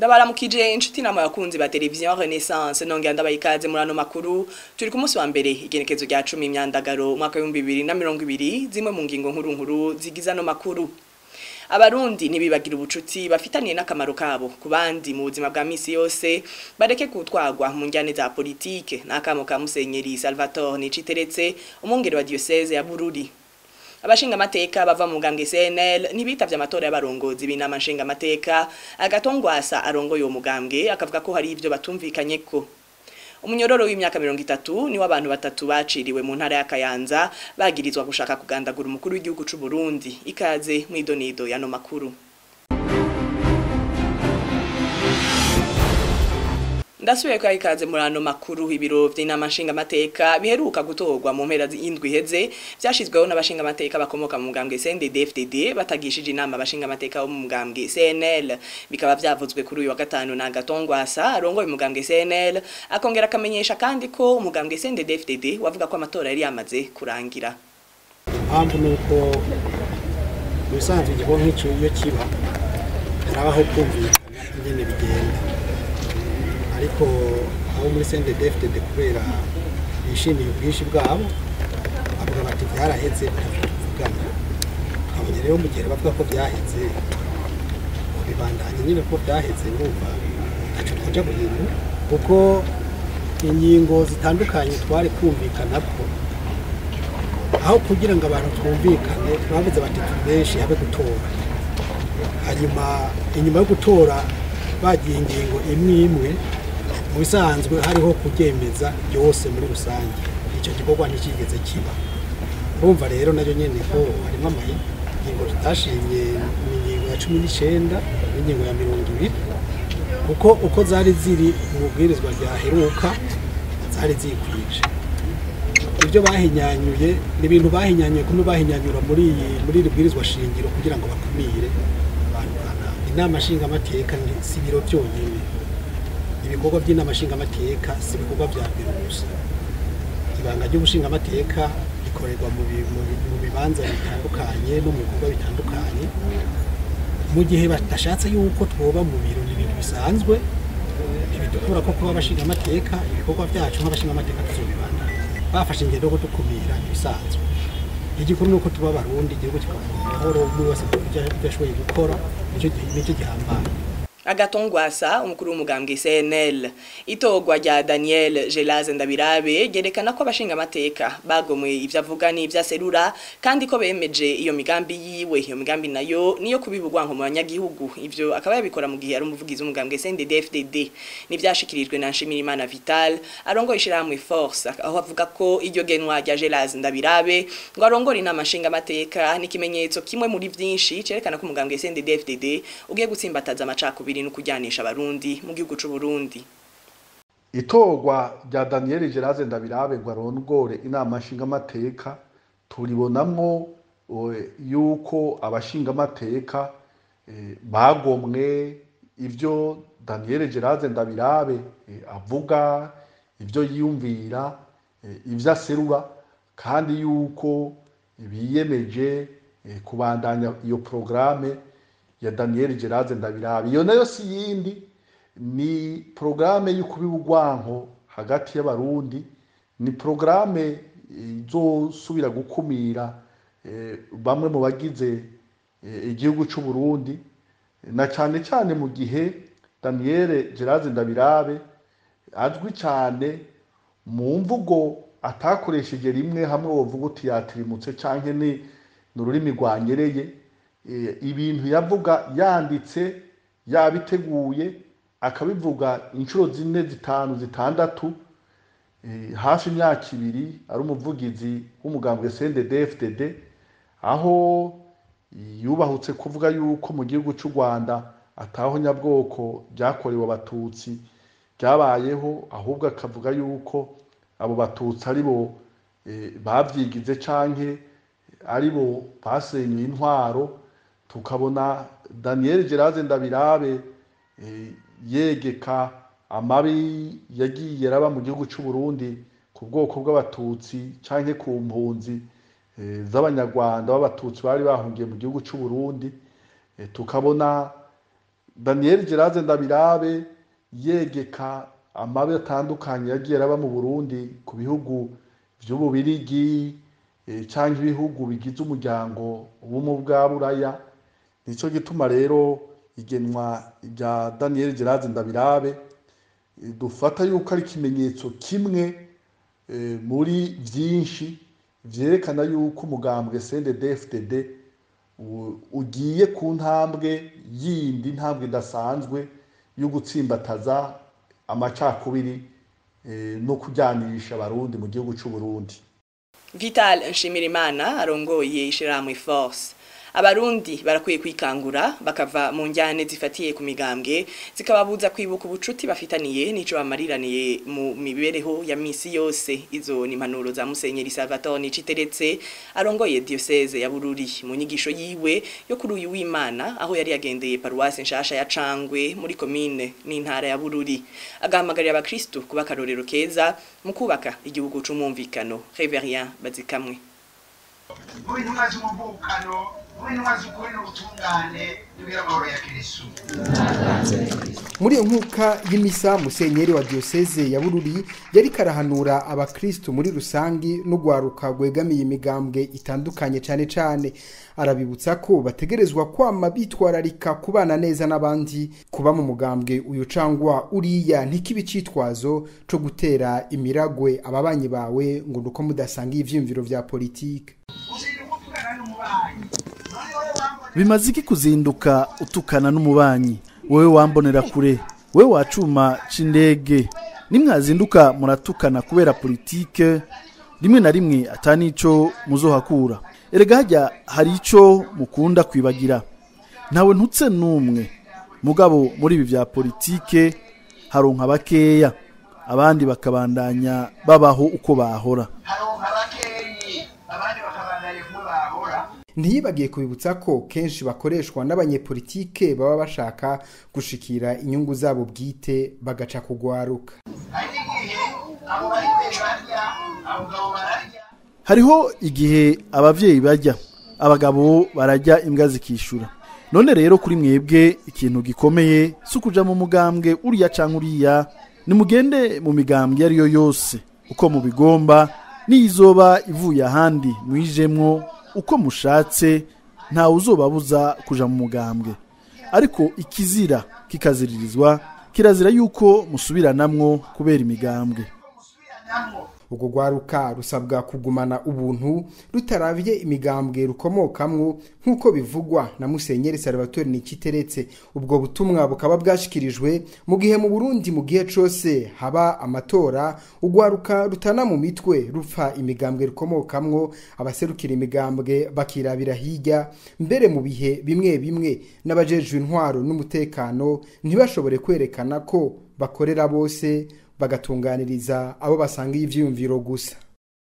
ndabaramukije inshuti nama yakunzi ba televiziyo Renaissance nongera ndabaye ikaze muri ano makuru turi ku munsi wa mbere igenekezo rya 10 imyandagaro umwaka wa 2020 zimwe mu ngingo nkuru nkuru zigiza no makuru abarundi nibibagira ubucuti bafitaniye n'akamaro kabo ku bandi mu buzima bwa misi yose bareke kutwagwa mu njyane za politike n'akamo ka Musenyeri Salvatore Niciteretse umwungere wa diocese ya Bururi abashinga amateka bava mu mugambwe CNL ntibitavye amatora y'abarongozi b'inama nshinga amateka agatongwasa arongoye uwo mugambwe akavuga ko hari ivyo batumvikanyeko umunyororo w'imyaka mirongo itatu niwo abantu batatu baciriwe mu ntara ya Kayanza bagirizwa gushaka kugandagura umukuru w'igihugu c'u Burundi ikaze mwidonido yano makuru Ndasubiye kwa ikaze muri ano makuru ibiro vy'inama nshinga amateka biheruka gutorwa mu mpera y'indwi heze vyashizweho n'abashinga amateka bakomoka mu mugambwe CNDD-FDD batagishije inama abashinga amateka bo mu mugambwe CNL bikaba vyavuzwe kuri uyu wa gatanu na Gatongwasa arongoye umugambwe CNL akongera akamenyesha kandi ko umugambwe CNDD-FDD wavuga ko amatora yari yamaze kurangira impamvu nuko mu bisanzwe igikorwa nk'icyo iyo kiba harabaho kumvikana ingene bigenda ariko abo muri CNDD-FDD kubera bishimiye ubwinshi bwabo bavuga bati byaraheze tuvugana abonye rero mu gihe bavuga ko byaheze bibandanye nyine ko byaheze numva ntacyo twaja guhindura kuko ingingo zitandukanye twari kumvikana ko aho kugira ngo abantu twumvikane bavuze bati benshi habe gutora hanyuma inyuma yo gutora bagiye ingingo imwe imwe mu bisanzwe hariho kuryemeza byose muri rusange icyo gikorwa ntikigeze kiba urumva rero nayo nyine ko harimo ingingo tutashimye ni ingingo ya cumi n'icyenda n'ingingo ya mirongo ibiri kuko uko zari ziri mu bubwirizwa ryaheruka zari zikwije ibyo bahinyanyuye ni ibintu bahinyanyuye kumwe bahinyanyura muri iyi muri iri bwirizwa shingiro kugira ngo bakumire abantu kanaka inama nshingamateka si ibiro byonyine ibikorwa by'inama nshingamateka si ibikorwa bya biro gusa ibanga ry'ubushingamateka rikorerwa mu bibanza bitandukanye no mu bikorwa bitandukanye mu gihe badashatse yuko twoba mu biro ni ibintu bisanzwe ntibidukura ko kuba abashingamateka ibikorwa byacu nk'abashingamateka tuzobibanda bafashe ingendo yo kudukumira ibisanzwe igikuru ni uko tuba abarundi igihugu kikavuga amahoro umwe wese ibyo ashoboye gukora nicyo gihambaye agatongwasa umukuru w'umugambwe CNL itogwa rya Daniel Gelaze Ndabirabe gerekana ko abashinga amateka bagomwe ivyo avuga n'ivyo aserura kandi ko bemeje iyo migambi yiwe iyo migambi nayo niyo kubibugwa nko mu banyagihugu ivyo akaba yabikora mu gihe ari umuvugizi w'umugambwe CNDD-FDD nivyashikirijwe na Nshimirimana Vital arongoye ishiramwe Force aho avuga ko iryo genwa rya Gelaze Ndabirabe ngo arongora inama nshinga amateka n'ikimenyetso kimwe muri vyinshi cerekana ko umugambwe CNDD-FDD ugiye gutsimbataza amacakubiri biri no kujyanisha abarundi mu gihugu c'u Burundi itorwa rya Daniel Geraze Ndabirabe ngo arongore inama nshinga amateka turibonamwo yuko abashinga amateka bagomwe ivyo Daniel Geraze Ndabirabe avuga ivyo yiyumvira ivyo aserura kandi yuko biyemeje kubandanya iyo programme ya Daniel Geraze Ndabirabe iyo nayo si yindi ni programme y'ukubibugwanko hagati y'abarundi ni programme izosubira gukumira bamwe mu bagize igihugu c'u Burundi na cane cane mu gihe Daniel Geraze Ndabirabe azwi cane mu mvugo atakoresheje rimwe hamwe wovuga uti yatirimutse canke ni n'ururimi rwanyereye ibintu yavuga yanditse yabiteguye akabivuga inshuro zine zitanu zitandatu hafi imyaka ibiri ari umuvugizi w'umugambwe CNDD-FDD aho yubahutse kuvuga yuko mu gihugu cy'u Rwanda ataho nyabwoko byakorewe abatutsi byabayeho ahubwo akavuga yuko abo batutsi ari bo babyigize canke ari bo basenyuye intwaro tukabona Daniel Geraze Ndabirabe yegeka amabi yagiye araba mu gihugu cy'u Burundi ku bwoko bw'abatutsi canke ku mpunzi z'abanyarwanda b'abatutsi bari bahungiye mu gihugu cy'u Burundi tukabona daniel gerard ndabirabe yegeka amabi atandukanye yagiye araba mu burundi ku bihugu vy'ububirigi eh, canke ibihugu bigize umuryango w'ubumwe bwa buraya nico gituma rero igenwa rya daniel gerard ndabirabe eh, dufata yuko ari ikimenyetso kimwe eh, muri vyinshi vyerekana yuko umugambwe CNDD-FDD u- ugiye ku ntambwe yindi ntambwe idasanzwe yo gutsimbataza amacakubiri eh, no kujyanisha abarundi mu gihugu c'u Burundi Vital Nshimirimana arongoye ishirahamwe Force abarundi barakwiye kwikangura bakava mu njyane zifatiye ku migambwe zikababuza kwibuka ubucuti bafitaniye n'ico bamariraniye mu mibereho ya misi yose izo ni impanuro za Musenyeri Salvatore Niciteretse arongoye diocese ya Bururi mu nyigisho yiwe yo kuri uyu w'Imana aho yari yagendeye paruwasi nshasha ya Cangwe muri komine n'intara ya Bururi agahamagarira abakristo kuba akarorero keza mu kubaka igihugu c'umumvikano Reverien Bazikamwe mu intumwa z'umuvukano mu intumwa z'ukuri n'ubutungane tubwire amahoro ya kirisitu muri iyo nkuka y'imisa musenyeri wa diyoseze ya bururi yari karahanura abakristu muri rusangi n'urwaruka rwegamiye imigambwe itandukanye cyane cyane arabibutsa ko bategerezwa kwama bitwararika kubana neza n'abandi kuba mu mugambwe uyu cangwa uriya ntikibe icitwazo co gutera imiragwe ababanyi bawe ngo nuko mudasangiye ivyiyumviro vya politike uzinduka utugana n'umubanyi none wowe wambona bimaze iki kuzinduka utukana n'umubanyi wowe wambonera kure wowe wacuma c'indege nimwazinduka muratukana kubera politike rimwe na rimwe atanico muzohakura erega hajya hari ico mukunda kwibagira ntawe ntutse n'umwe mugabo muri ibi vya politike haronka bakeya abandi bakabandanya babaho uko bahora haronka bakenyi abandi bakabandanya kumwe bahora ntiyibagiye kubibutsa ko kenshi bakoreshwa n'abanyepolitike baba bashaka gushikira inyungu zabo bwite bagaca kugwaruka hari n'igihe abo bari imbere barya abo ngabo bararya hariho igihe abavyeyi barya abagabo barajya imbwa zikishura none rero kuri mwebwe ikintu gikomeye si ukuja mu mugambwe uriya canke uriya nimugende mu migambwe iyo ari yo yose uko mubigomba n'iyizoba ivuye ahandi mwijemwo uko mushatse ntawe uzobabuza kuja mu mugambwe ariko ikizira kikaziririzwa kirazira yuko musubiranamwo kubera imigambwe musubiranamwo urwo rwaruka rusabwa kugumana ubuntu rutaravye imigambwe rukomokamwo nk'uko bivugwa na musenyeri salvatore nikiteretse ubwo butumwa bukaba bwashikirijwe mu gihe mu burundi mu gihe cose haba amatora urwaruka rutana mu mitwe rupfa imigambwe rukomokamwo abaserukira imigambwe bakirabira hirya mbere mu bihe bimwe bimwe n'abajejwe intwaro n'umutekano ntibashobore kwerekana ko bakorera bose bagatunganiriza abo basangiye ivyiyumviro gusa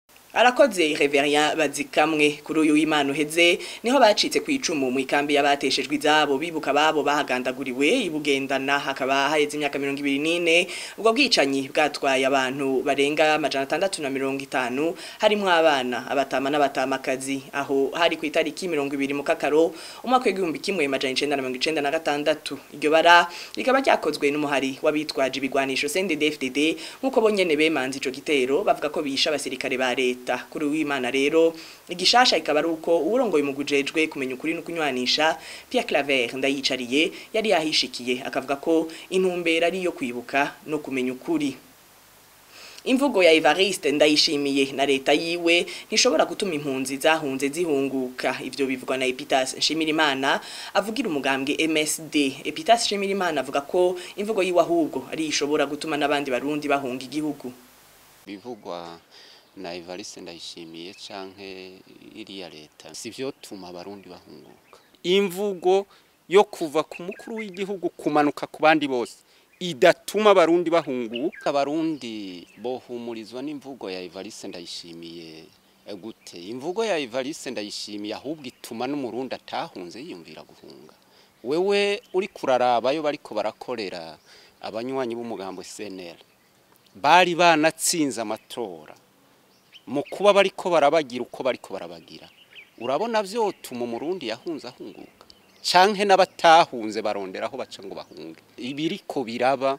arakoze Reverien bazikamwe kuri uyu w'Imana uheze niho bacitse ku icumu mu ikambi y'abateshejwe izabo bibuka babo bahagandaguriwe ibugendana hakaba haheze imyaka 24 ubwo bwicanyi bwatwaye abantu barenga amajana atandatu na mirongo itanu harimo abana abatama n'abatamakazi aho hari ku itariki 20 mu kakaro umwaka w'igihumbi kimwe amajana icenda na mirongo icenda na gatandatu iryo bara rikaba ryakozwe n'umuhari w'abitwaje ibigwanisho CNDD-FDD nk'uko bonyene bemanze ico gitero bavuga ko bisha abasirikare ba leta leta kuri w'Imana rero igishasha ikaba ari uko uburongoye mu gujejwe kumenya ukuri no kunywanisha Pierre Claver ndayicariye yari yahishikiye akavuga ko intumbera ari yo kwibuka no kumenya ukuri Imvugo ya Evariste ndayishimiye na leta yiwe ntishobora gutuma impunzi zahunze zihunguka ivyo bivugwa na Epitas Nshimirimana avugira umugambwe MSD Epitas Nshimirimana avuga ko imvugo yiwe ahubwo ari ishobora gutuma n'abandi barundi bahunga igihugu bivugwa na Evariste ndayishimiye canke iriya leta sivyo tuma abarundi bahunguka imvugo yo kuva ku mukuru w'igihugu kumanuka ku bandi bose idatuma abarundi bahunguka abarundi bohumurizwa n'imvugo ya Evariste ndayishimiye eh, gute imvugo ya Evariste ndayishimiye ahubwo ituma n'umurundi atahunze yiyumvira guhunga wewe uri kurarabayo bariko barakorera abanywanyi b'umugambo CNL bari banatsinze amatora mu kuba bariko barabagira uko bariko barabagira urabona vyotuma umurundi yahunze ahunguka canke n'abatahunze barondera aho baca ngo bahunge ibiriko biraba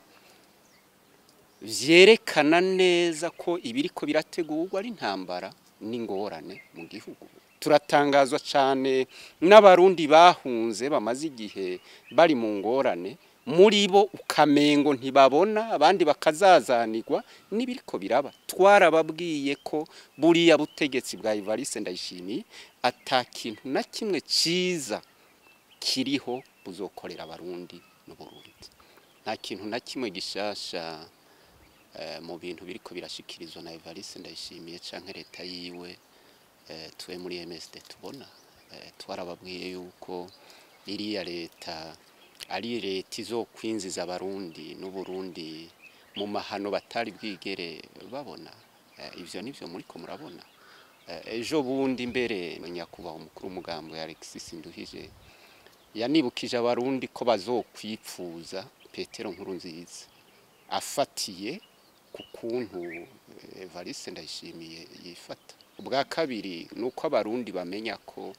vyerekana neza ko ibiriko birategurwa ari intambara n'ingorane mu gihugu turatangazwa cyane n'abarundi bahunze bamaze igihe bari mu ngorane muri bo ukamengo ntibabona abandi bakazazanirwa n'ibiriko biraba twarababwiye ko buriya butegetsi bwa Evariste Ndayishimiye ata kintu na kimwe ciza kiriho buzokorera abarundi n'uburundi nta kintu na kimwe gishasha mu bintu biriko birashikirizwa na Evariste Ndayishimiye canke leta yiwe tuwe muri MSD tubona twarababwiye yuko iriya leta ari leta izokwinjiza abarundi n'uburundi mu mahano batari bwigere babona ivyo nivyo muriko murabona ejo bundi mbere nyakubahwa umukuru w'umugambo ya Alexis Nduhije yanibukije abarundi ko bazokwipfuza Petero nkuru nziza afatiye ku kuntu Evariste Ndayishimiye yifata ubwa kabiri ni uko abarundi bamenya ko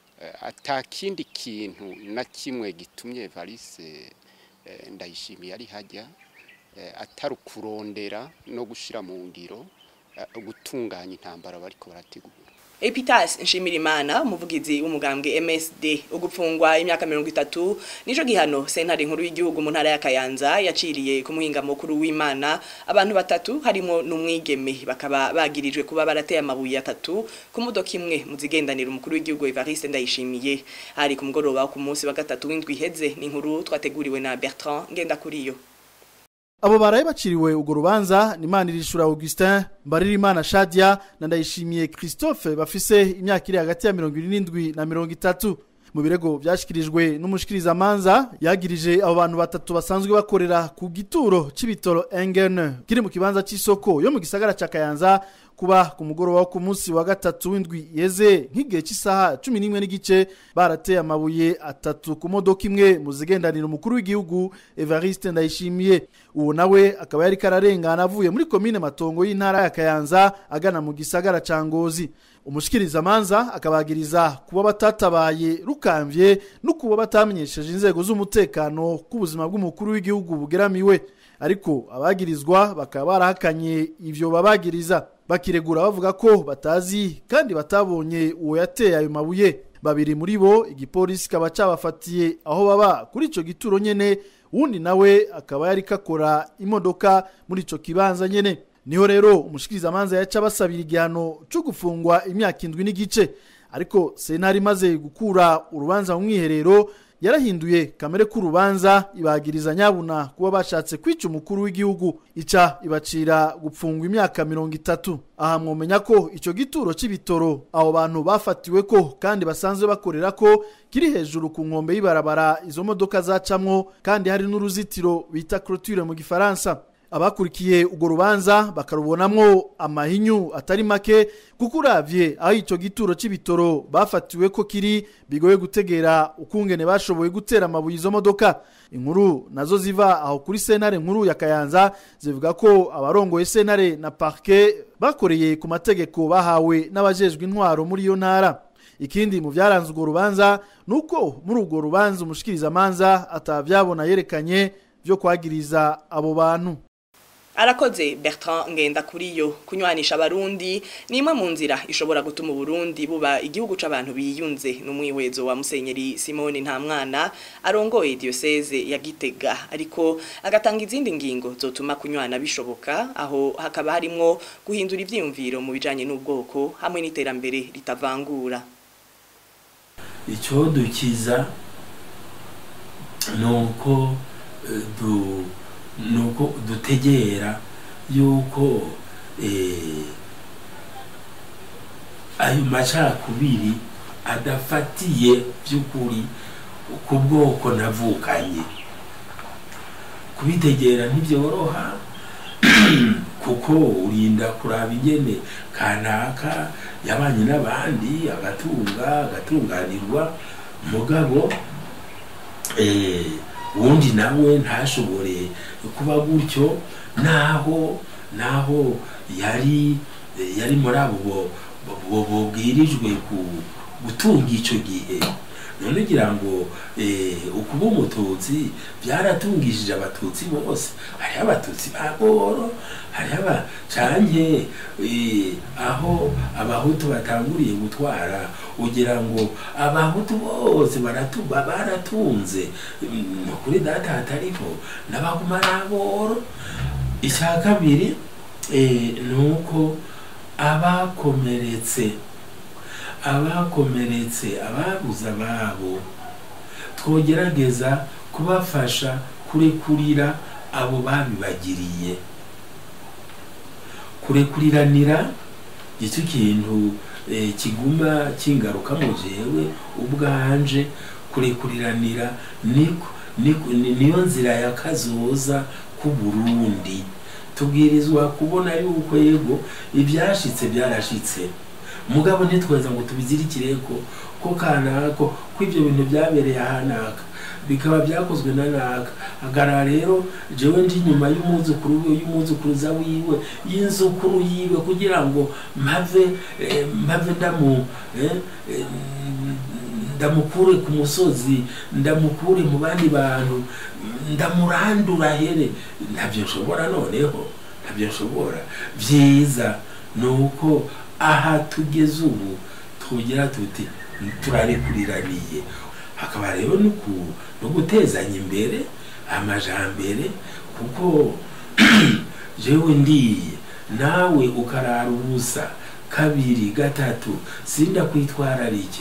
atakindi kintu na kimwe gitumye Evariste Ndayishimiye ari hajya atari ukurondera no gushyira mu ngiro gutunganya intambara bariko barategura Epitas Nshimirimana umuvugizi w'umugambwe MSD ugupfungwa imyaka 30 nijo gihano sentare nkuru y'igihugu mu ntara ya Kayanza yaciriye ku muhinga mukuru w'Imana abantu batatu harimo n'umwigeme bakaba bagirijwe kuba barateye amabuye atatu ku modoka imwe mu zigendanira umukuru w'igihugu Evariste Ndayishimiye hari ku mugoroba ku munsi wa gatatu w'indwi iheze ni inkuru twateguriwe na Bertrand Ngendakuriyo abo baraye baciriwe urwo rubanza ni Manirishura Augustin Mbaririmana Shadia na Ndayishimiye Christophe bafise imyaka iri hagati ya 27 na 30 mu birego byashikirijwe n'umushikirizamanza yagirije abo bantu batatu basanzwe bakorera ku gituro c'ibitoro Engen kiri mu kibanza c'isoko yo mu gisagara ca Kayanza kuba ku mugoroba wo ku munsi wa gatatu w'indwi yeze nk'igihe cy'isaha cumi n'imwe n'igice barateye amabuye atatu ku modoka imwe mu zigendanira umukuru w'igihugu Evariste Ndayishimiye uwo nawe akaba yari kararengana avuye muri komine matongo y'intara ya Kayanza agana mu gisagara ca Ngozi umushikirizamanza akabagiriza kuba batatabaye rukamvye no kuba batamenyesheje inzego z'umutekano k'ubuzima bw'umukuru w'igihugu bugeramiwe ariko abagirizwa bakaba barahakanye ivyo babagiriza bakiregura bavuga ko batazi kandi batabonye uwo yateye ayo mabuye babiri muri bo igipolisi kaba cabafatiye aho baba kuri ico gituro nyene wundi nawe akaba yari kakora imodoka muri ico kibanza nyene niho rero umushikirizamanza yaca basabira igihano cyo gufungwa imyaka indwi n'igice ariko sentare imaze gukura urubanza mu mwiherero yarahinduye kamere k'urubanza ibagiriza nyabuna kuba bashatse kwica umukuru w'igihugu ica ibacira gupfungwa imyaka mirongo itatu aha mwomenya ko icyo gituro cy'ibitoro abo bantu bafatiwe ko kandi basanzwe bakorera ko kiri hejuru ku nkombe y'ibarabara izo modoka zacamwo kandi hari n'uruzitiro bita clôture mu gifaransa abakurikiye urwo rubanza bakarubonamwo amahinyu atari make kuko uravye aho icyo gituro c'ibitoro bafatiwe ko kiri bigoye gutegera ukungene bashoboye gutera amabuye izo modoka inkuru nazo ziva aho kuri sentare nkuru ya kayanza zivuga ko abarongoye sentare na parke bakoreye ku mategeko bahawe n'abajejwe intwaro muri iyo ntara ikindi mu byaranze urwo rubanza ni uko muri urwo rubanza umushikirizamanza atavyabona yerekanye vyo kwagiriza abo bantu arakoze Bertrand ngenda kuriyo kunywanisha abarundi ni imwe mu nzira ishobora gutuma uburundi buba igihugu c'abantu biyunze n'umwihwezo wa musenyeri Simone Ntamwana arongoye diocese ya Gitega ariko agatanga izindi ngingo zotuma kunywana bishoboka aho hakaba harimwo guhindura ivyiyumviro mu bijanye n'ubwoko hamwe n'iterambere ritavangura icyo dukiza nuko du nuko dutegera yuko ayo macakubiri adafatiye by'ukuri ku bwoko navukanye kubitegera ntibyoroha kuko urinda kuraba ingene kanaka yabanye n'abandi agatunga agatunganirwa mugabo uwundi nawe ntashobore kuba gutyo naho naho yari yari muri abo bubwirijwe gutunga icyo gihe none ugira ngo eh, ukuba umututsi byaratungishije abatutsi bose hariho abatutsi ba boro hariho aba canke eh, aho abahutu batanguriye gutwara ugira ngo abahutu bose baratuba baratunze Mm, kuri data hatariho n'abaguma n'aboro icya kabiri eh, ni uko abakomeretse abakomeretse ababuze ababo twogerageza kubafasha kurekurira abo babibagiriye kurekuriranira icyo kintu eh, kiguma kingaruka mu jewe ubwanje kurekuriranira niko niko- ni- niyo nzira ya kazoza ku Burundi tubwirizwa kubona yuko yego ibyashitse byarashitse mugabo ntitweza ngo tubizirikire ko ko kanako ko ibyo bintu byabereye ahanaka bikaba byakozwe na naka agara rero jewe ndi nyuma y'umwuzukuru we y'umwuzukuruza wiwe y'inzukuru yiwe kugira ngo mpave eh, mpave ndamu eh, eh, ndamukure ku musozi ndamukure mu bandi bantu ndamurandura here ntabyo nshobora noneho ntabyo nshobora byiza ni uko aha tugeze ubu tugira tuti turarekuriraniye hakaba rero no ku- no gutezanya imbere amajambere kuko jewe ndiye nawe ukarara ubusa kabiri gatatu sinda kwitwararike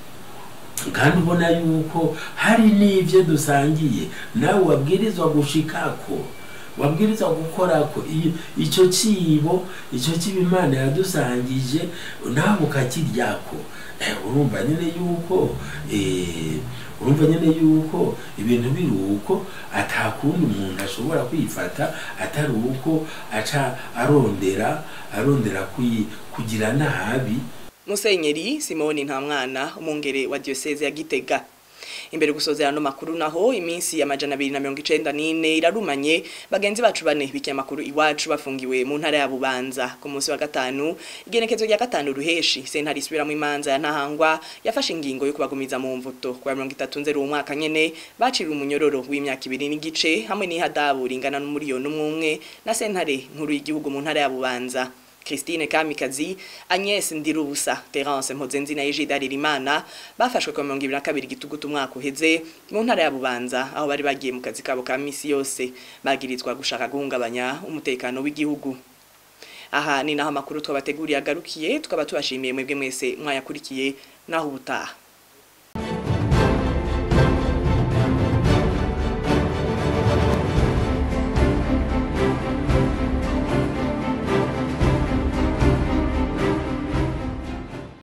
kandi ubona yuko hari n'ibyo dusangiye nawe wabwirizwa gushikako wabwirizwa gukorako iyo- icyo kibo icyo kibo imana yadusangije nawe ukakiryako Eh, urumva nyine yuko eh, urumva nyine yuko ibintu biri uko atakundi umuntu ashobora kwifata atari uko aca arondera arondera kwi- kugira nabi Musenyeri Simoni Ntamwana umungere wa diocese ya Gitega imbere gusozera no makuru naho iminsi ya majana 294 irarumanye bagenzi bacu bane bikiye makuru iwacu bafungiwe mu ntara ya Bubanza ku munsi wa gatanu igenekezo rya gatanu ruheshi sentari isubiramo imanza ya ntahangwa yafashe ingingo yo kubagumiza mu mvuto kwa 33 nzero umwaka nyene baciriwe umunyororo w'imyaka ibiri n'igice hamwe n'ihadabu ringana n'umuriyoni umwe na sentare nkuru y'igihugu mu ntara ya Bubanza Christine Kamikazi, Agnes Ndirubusa, Terence Mpozenzi na Egide Aririmana bafashwe kwa 2022 gitugutu umwaka uheze mu ntara ya Bubanza aho bari bagiye mu kazi kabo ka misi yose bagirizwa gushaka guhungabanya umutekano w'igihugu. Aha ni naho amakuru twabateguriye agarukiye tukaba tubashimiye mwebwe mwese mwayakurikiye naho ubutaha.